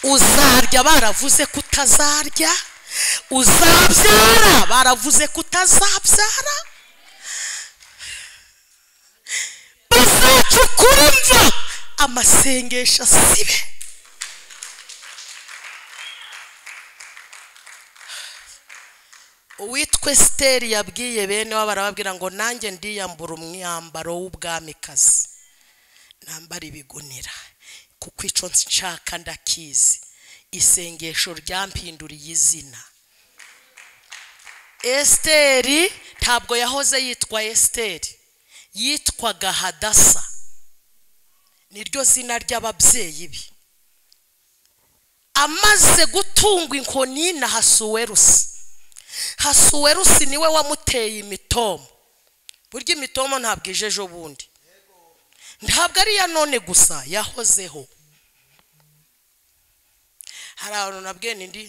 uzarya baravuze ko utazarya uzabyara baravuze ko utazabyara bazacukura imva amasengesho asibe uwitwe siteri yabwiye bene we barababwira ngo nanjye ndiyambura umwambaro w'ubwamikazi nambara ibigunira kuko icyo nshaka ndakizi isengesho ryampinduriye izina esiteri ntabwo yahoze yitwa esiteri yitwaga hadasa niryo zina ry'ababyeyi be amaze gutungwa inkoni na hasuwerusi hasuwerusi niwe wamuteye imitomo burya imitomo ntabwo ije ejo bundi ntabwo ari iya none gusa yahozeho hari abantu nabwene ndi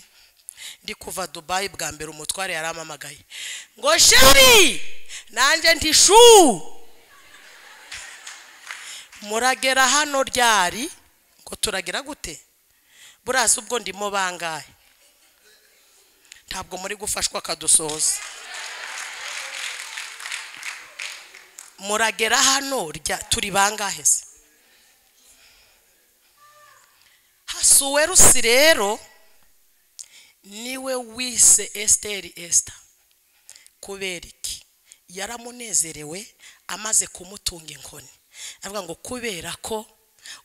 ndi kuva dubayi bwa mbere umutware yaramamagaye ngo sheri nanjye ntishu muragera hano ryari ngo turagera gute burazi ubwo ndimo bangahe ntabwo muri gufashwa akadusohoza muragera hano rya turi bangahe se hasuwerusi rero niwe wise esiteri esita kubera iki yaramunezerewe amaze kumutunga inkoni avuga ngo kubera ko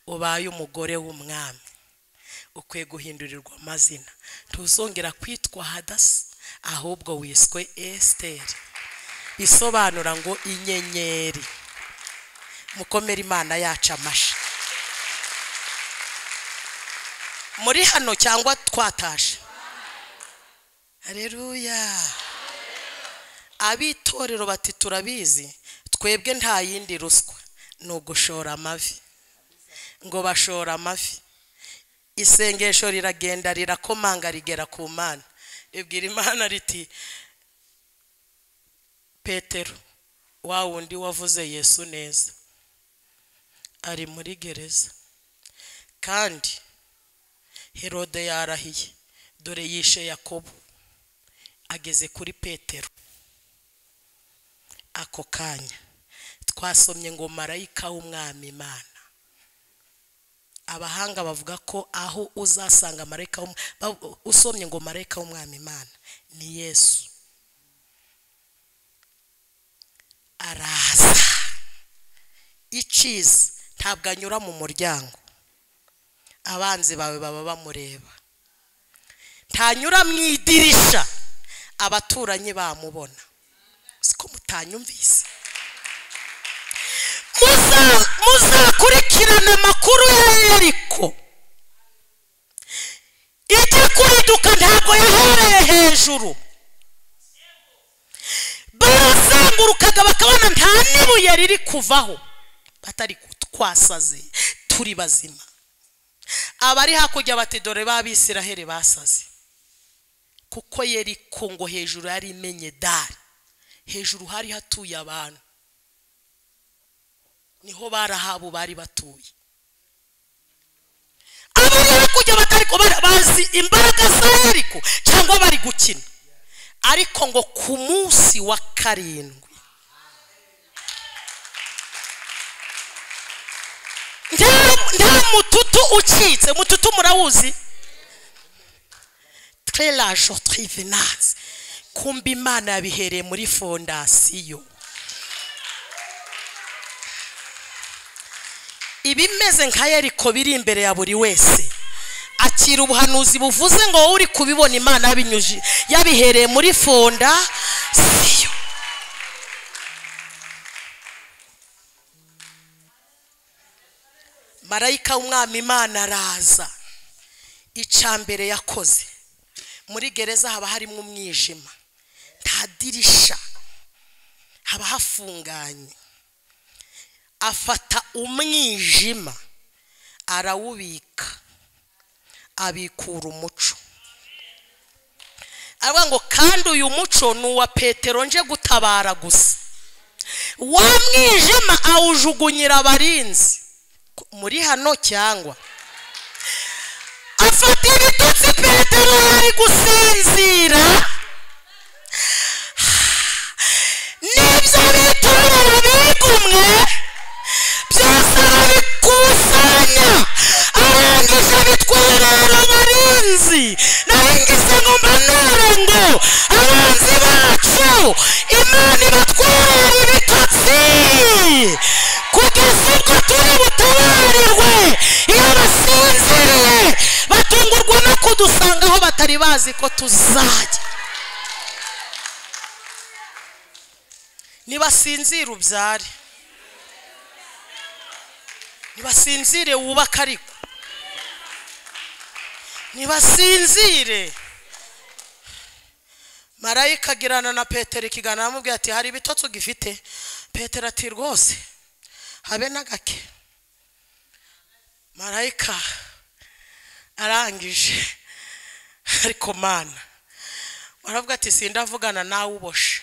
ubaye umugore w'umwami ukwiye guhindurirwa amazina ntuzongera kwitwa hadasi ahubwo wiswe esiteri isobanura ngo inyenyeri mukomere imana yacu amashyi muri hano cyangwa twatashe hareruya abitorero bati turabizi twebwe nta yindi ruswa ni ugushora amavi ngo bashora amavi isengesho riragenda rirakomanga rigera ku mana ribwira imana riti petero wa wundi wavuze yesu neza ari muri gereza kandi herode yarahiye dore yishe yakobo ageze kuri petero ako kanya twasomye ngo marayika w'umwami imana abahanga bavuga ko aho uzasanga marayika w'um- ba- usomye ngo marayika w'umwami imana ni yesu araza iciza ntabwo anyura mu muryango abanzi bawe baba bamureba ntanyura mu idirisha abaturanyi bamubona siko mutanyumvise Muza- muzakurikirana amakuru ya yeriko ijya kuriduka ntabwo yahereye hejuru barazengurukaga bakabona nta n'ibuye riri kuvaho batari kutwasaze turi bazima abari hakurya bati dore b'abisiraheli basaze kuko yeriko ngo hejuru yari imenye dari hejuru hari hatuye abantu niho barahabu bari batuye abari hakurya batari ko bari- bazi imbaraga za yeriko cyangwa bari gukina ariko ngo ku munsi wa karindwi nta- nta mututu ucitse mututu murawuzi trelajo trivenance kumba imana yabihereye muri fondasiyo ibimeze nka yeriko biri imbere ya buri wese akira ubuhanuzi buvuze ngo wowe uri kubibona imana yabinyuji yabihereye muri fondasiyo marayika w'umwami imana araza icya mbere yakoze muri gereza haba harimo umwijima nta dirisha haba hafunganye afata umwijima arawubika abikura umuco aravuga ngo kandi uyu muco ni uwa petero nje gutabara gusa wa mwijima awujugunyira abarinzi muri hano cyangwa afata ibitutsi petero yari gusinzira n'ibyo bitorero bigumwe byose arabikusanya arangije abitwara abarinzi naringize ngo mbanure ngo abanzi bacu imana ibatwara ibitotsi kugeza ubwo turi butabarirwe iyo basinziriye batungurwa no kudusanga aho batari bazi ko tuzajya ntibasinzire ubyare ntibasinzire wubake ariko ntibasinzire marayika agirana na petero ikiganiro aramubwira ati hari ibitotsi ugifite petero ati rwose habe na gake marayika arangije ariko mana baravuga ati sindavugana nawe uboshe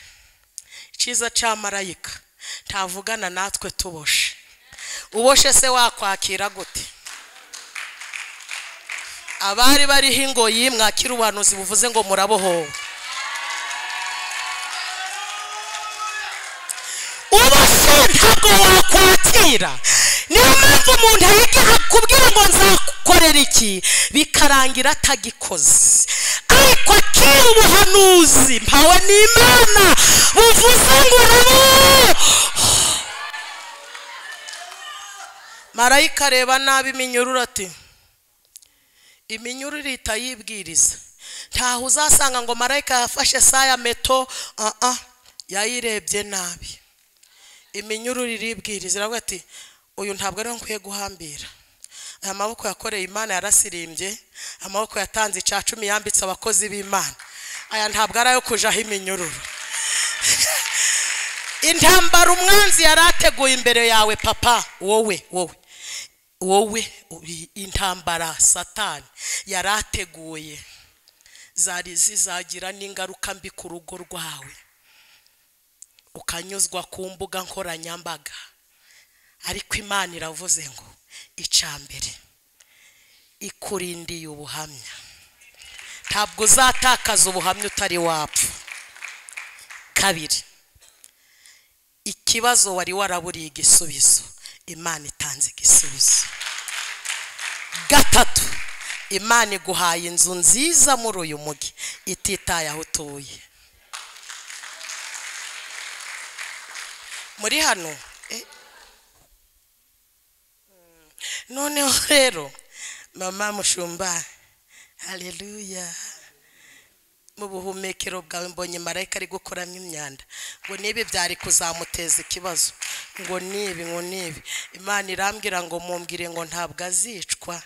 icyiza cya marayika ntavugana natwe tuboshe uboshe se wakwakira gute abari bariho ingoyi mwakira ubuhanuzi buvuze ngo murabohowe uboshe ntabwo wakwakira niyo mpamvu umuntu yigira kubwira ngo nzagukorera iki bikarangira atagikoze ariko akira ubuhanuzi mpawe n'imana buvuze ngo urabohowe marayika areba nabi iminyururu ati iminyururu ihita yibwiriza ntaho uzasanga ngo marayika yafashe saa ya meto aha yayirebye nabi iminyururu iribwiriza iravuga ati uyu ntabwo ariho nkwiye guhambira aya maboko yakoreye imana yarasirimbye amaboko yatanze icya cumi yambitse abakozi b'imana aya ntabwo ari ayo kujaho iminyururu intambara umwanzi yari ateguye imbere yawe papa wowe wowe wowe uri intambara satani yari ateguye zari zizagira n'ingaruka mbi ku rugo rwawe ukanyuzwa ku mbuga nkoranyambaga ariko imana iravuze ngo icya mbere ikurindiye ubuhamya ntabwo uzatakaza ubuhamya utari wapfa kabiri ikibazo wari waraburiye igisubizo imana itanze igisubizo gatatu imana iguhaye inzu nziza muri uyu mugi ititaye aho utuye muri hano eh. noneho rero mama mushumba hareruya mu buhumekero bwawe mbonye marayika ari gukuramo imyanda ngo nibi byari kuzamuteza ikibazo ngo nibi ngo nibi imana irambwira ngo mumbwire ngo ntabwo azicwa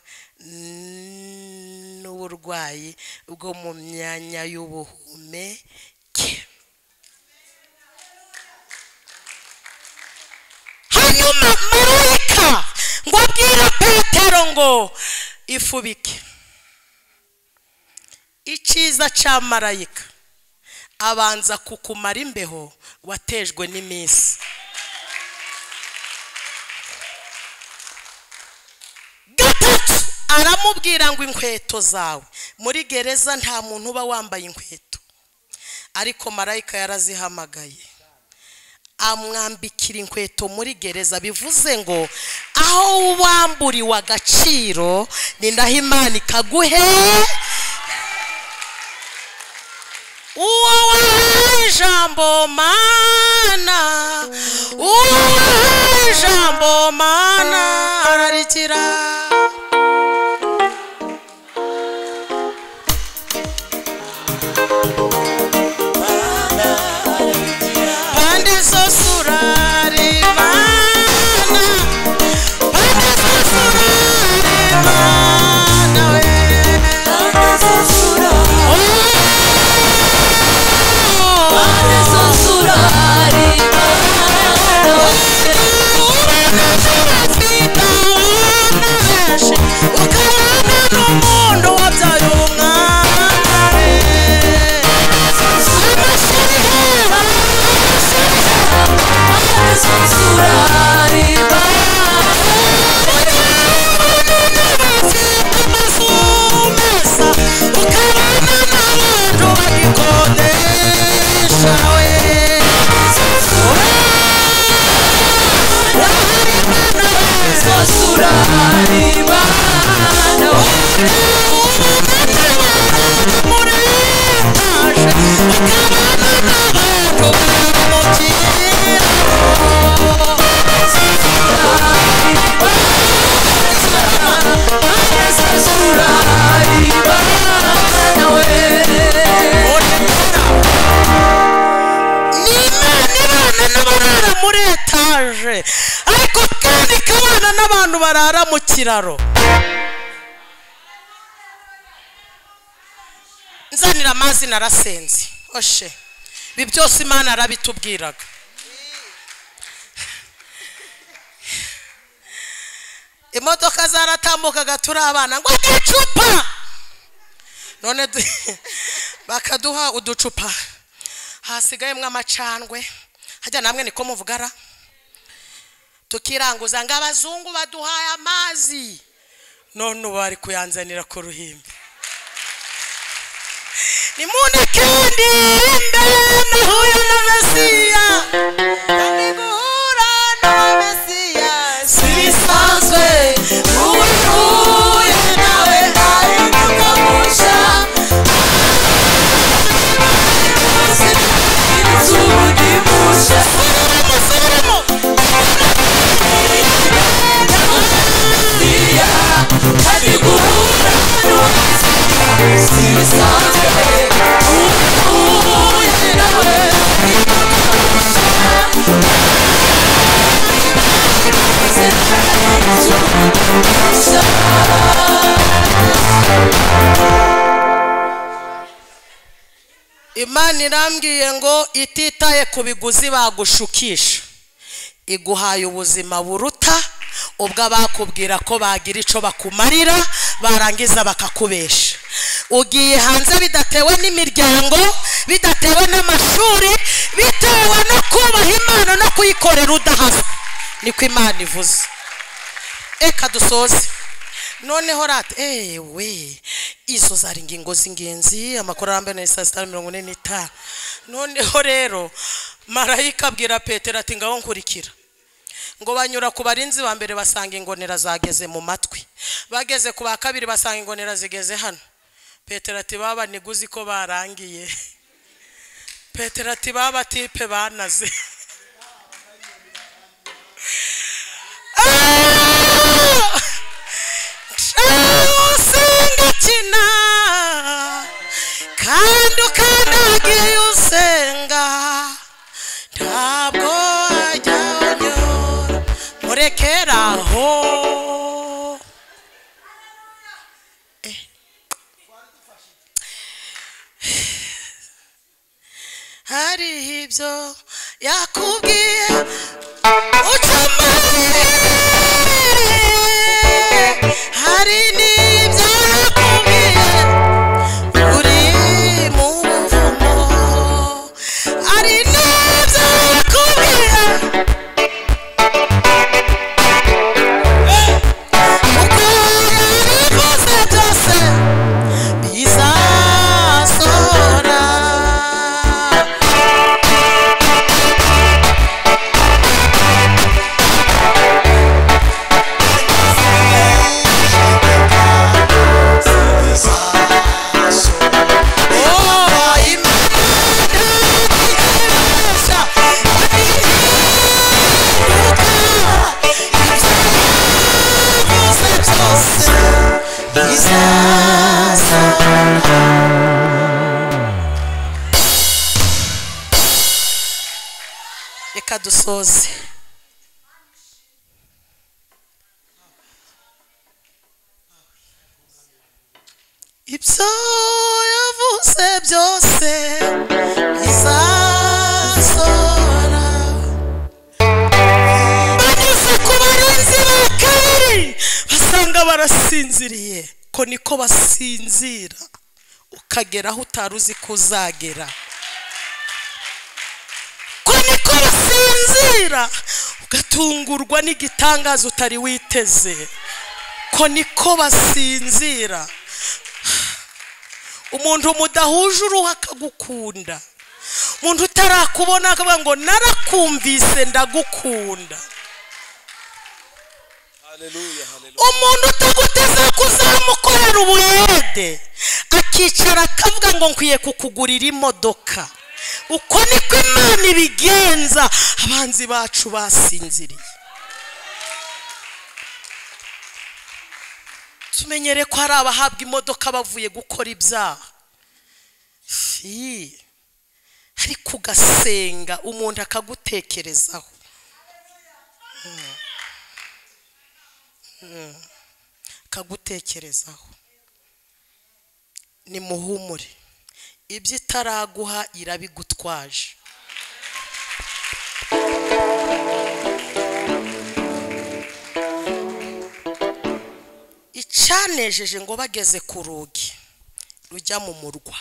n'uburwayi bwo mu myanya y'ubuhumeke hanyuma marayika ngo abwira petero ngo ifubike icyiza cya marayika abanza kukumara imbeho watejwe n'iminsi gatatu aramubwira ngo inkweto zawe muri gereza nta muntu uba wambaye inkweto ariko marayika yarazihamagaye amwambikira inkweto muri gereza bivuze ngo aho wamburiwe agaciro ni naho imana ikaguhe uwo wahaye ijambo mana uwo wahaye ijambo mana ararikira pande zose urare mana pande zose urare mana we Thank you. barara mu kiraro nzanira amazi narasenze oshe ibi byose imana arabitubwiraga imodoka zaratambukaga turi abana ngo uducupa none du- bakaduha uducupa hasigayemo amacandwe hajya namwe niko muvugara tukiranguza ngo abazungu baduhaye amazi none ubu bari kuyanzanira ku ruhimbi ni mune kandi imbere nahuye na mesiya kandi guhura na mesiya si bisanzwe ubu uhuye nawe ari kukamusha imana irambwiye ngo ititaye ku biguzi bagushukisha iguhaye ubuzima buruta ubwo abakubwira ko bagira icyo bakumarira barangiza bakakubesha ugiye hanze bidatewe n'imiryango bidatewe n'amashuri bitewe no kubaha imana no kuyikorera udahasa niko imana ivuze reka dusoze noneho rata ewe izo zari ingingo z'ingenzi amakuru arambuye na saa sita na mirongo ine n'itanu noneho rero marayika abwira petero ati ngaho nkurikira ngo banyura ku barinzi ba mbere basanga ingonera zageze mu matwi bageze ku ba kabiri basanga ingonera zigeze hano petero ati baba niguzi ko barangiye petero ati baba tipe banaze usenga kina kandi ukandagiye usenga ntabwo wajya unyura murekere aho Eh. hariho ibyo yakubwiye ucamaye hari n'ibyo yakubwiye uri mu buvumo hari n'ibyo yakubwiye uko yabikoze byose bizasohora reka dusoze ibyo yavuze byose bizasora bageze ku barinzi ba kabiri basanga barasinziriye ko niko basinzira ukagera aho utari uzi ko uzagera ko niko basinzira ugatungurwa n'igitangaza utari witeze ko niko basinzira umuntu mudahuje uruhu akagukunda umuntu utarakubona akavuga ngo narakumvise ndagukunda Hallelujah, hallelujah. umuntu utaguteze kuzamukorera ubuyede akicara akavuga ngo nkwiye kukugurira imodoka uko niko imana ibigenza abanzi bacu basinziriye tumenyere ko hari abahabwa imodoka bavuye gukora ibyaha Fi. ariko ugasenga umuntu akagutekerezaho akagutekerezaho ni muhumure ibyo itaraguha irabigutwaje icanejeje ngo bageze ku rugi rujya mu murwa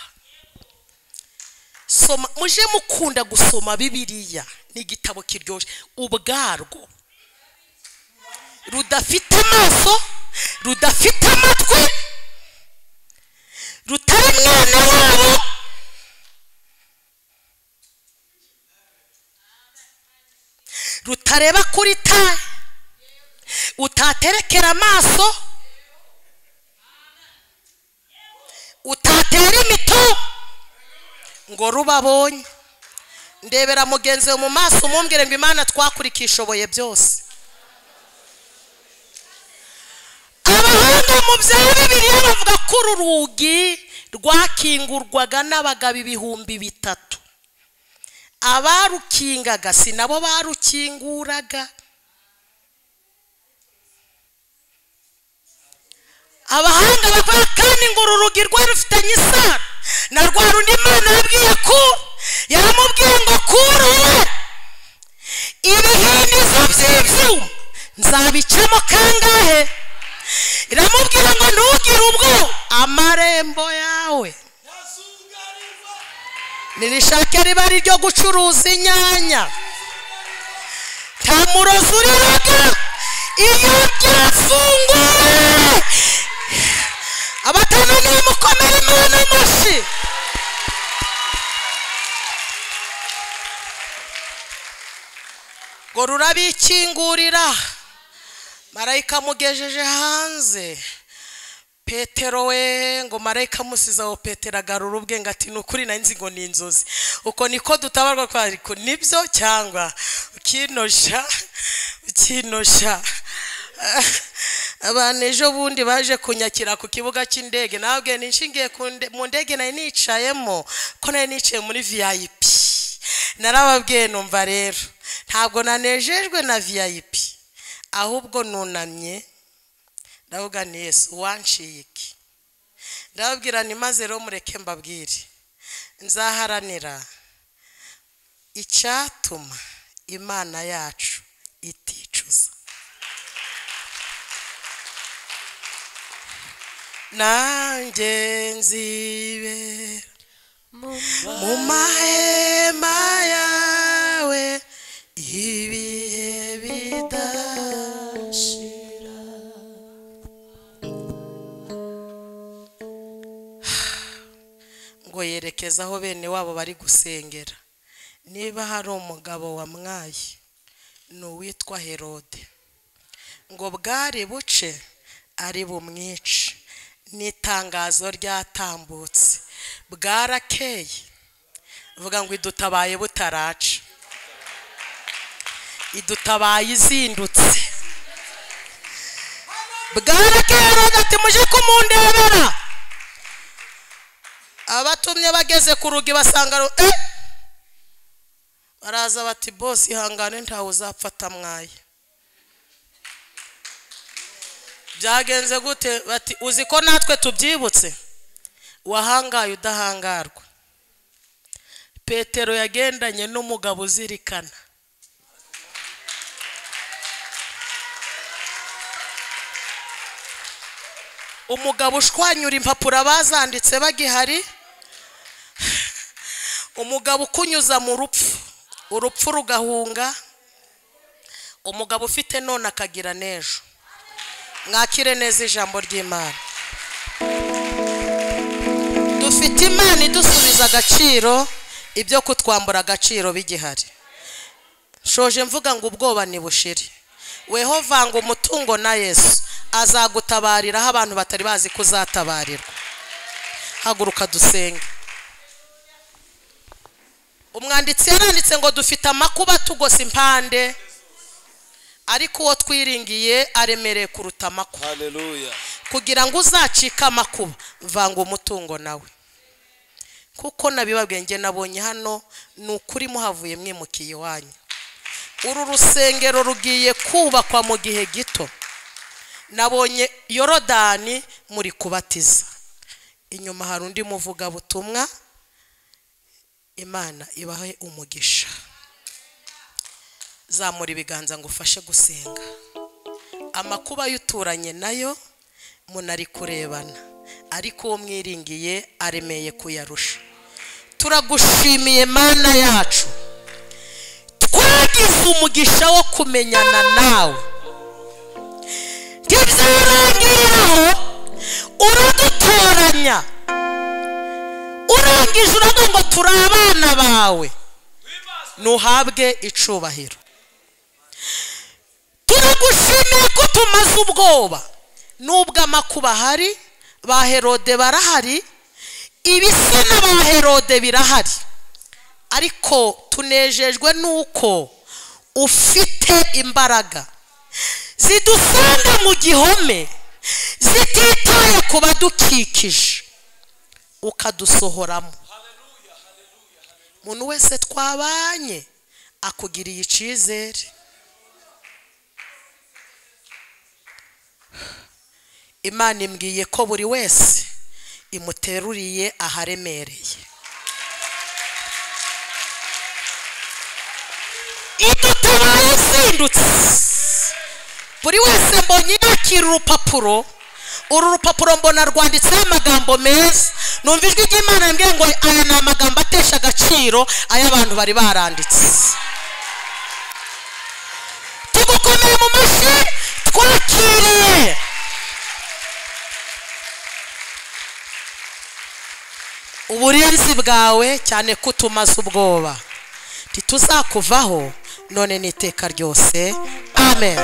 soma muje mukunda gusoma bibiliya ni igitabo kiryoshye ubwarwo rudafite amaso rudafite amatwi rutari mwana wabo rutareba kuri taye utaterekera amaso utatera imito ngo rubabonye ndebera mugenzi we mu maso umumbwire ngo imana twakurikishoboye byose abahanga mu bya bibiliya bavuga ko uru rugi rwakingurwaga n'abagabo ibihumbi bitatu abarukingaga si nabo barukinguraga abahanga bavuga kandi ngo uru rugi rwari rufitanye isano na rwa rundi imana yabwiye ko yaramubwiye ngo kurure ibihinizo by'ibyuma nzabicamo kangahe iramubwira ngo ntugire ubwo amarembo yawe nirishake riba ari iryo gucuruza inyanya nta murozi uriraga iyo byafunguriwe abatanu niyo mukomere imana amashyi ngo rurabikingurira marayika amugejeje hanze petero we ngo marayika amusize aho petero agarura ubwenge ati ni ukuri nzi ngo ni inzozi uko niko dutabarwa ko ariko nibyo cyangwa ukinosha ukinosha abantu ejo bundi baje kunyakira ku kibuga cy'indege nababwiye nishingiye ku nde- mu ndege nari nicayemo ko nari niciye muri vip narababwiye numva rero ntabwo nanejejwe na vip ahubwo nunamye ndavuga ni yesu wanciye iki ndababwira ni maze rero mureke mbabwire nzaharanira icyatuma imana yacu iticuza nanjye nzibera mu mahema yawe ibihe bidashira ngo yerekeze aho bene wabo bari gusengera niba hari umugabo wamwaye ni uwitwa herode ngo bwari buce ari bumwice n'itangazo ryatambutse bwarakeye vuga ngo idutabaye butaraca idutabaye izindutse bwarakeye rero ati muje kumundebera abatumye bageze ku rugi basanga ru- eh! baraza bati bose ihangane ntawe uzapfata mwaye byagenze gute bati uzi ko natwe tubyibutse wahangaye udahangarwa petero yagendanye n'umugabo uzirikana umugabo ushwanyura impapuro abazanditse bagihari umugabo ukunyuza mu rupfu urupfu rugahunga umugabo ufite none akagira n'ejo mwakire neza ijambo ry'imana dufite imana idusubiza agaciro ibyo kutwambura agaciro bigihari shoje mvuga ngo ubwoba ntibushire weho vanga umutungo na yesu azagutabarira aho abantu batari bazi ko uzatabarirwa haguruka dusenge umwanditsi yaranditse ngo dufite amakuba tugosa impande ariko uwo twiringiye aremereye kuruta amakuba Hallelujah. kugira ngo uzacike amakuba vanga umutungo nawe kuko nabibabwiye njye nabonye hano ni ukuri muhavuye mwimukiye iwanyu uru rusengero rugiye kubakwa mu gihe gito nabonye yorodani muri kubatiza inyuma hari undi muvugabutumwa imana ibahe umugisha zamura ibiganza ngo ufashe gusenga amakuba y'uturanye nayo munari kurebana ariko uwo mwiringiye aremeye kuyarusha turagushimiye mana yacu twagize umugisha wo kumenyana nawe ntibyarangiraho uradutoranya urangije uravuga ngo turi abana bawe ntuhabwe icubahiro turagushimiye ko tumaze ubwoba nubwo amakuba ahari ba herode barahari ibisa na ba herode birahari ariko tunejejwe n'uko ufite imbaraga zidusanga mu gihome zititaye ku badukikije ukadusohoramo umuntu wese twabanye akugiriye icyizere imana imbwiye ko buri wese imuteruriye aharemereye idutabaye izindutse buri wese mbonye yakira urupapuro uru rupapuro mbona rwanditseho amagambo meza numva ijwi ry'imana rimbwiye ngo aya ni amagambo atesha agaciro ay'abantu bari baranditse tugukomeye mu mashyi twakiriye uburinzi bwawe cyane ko utumaze ubwoba ntituzakuvaho none n'iteka ryose amen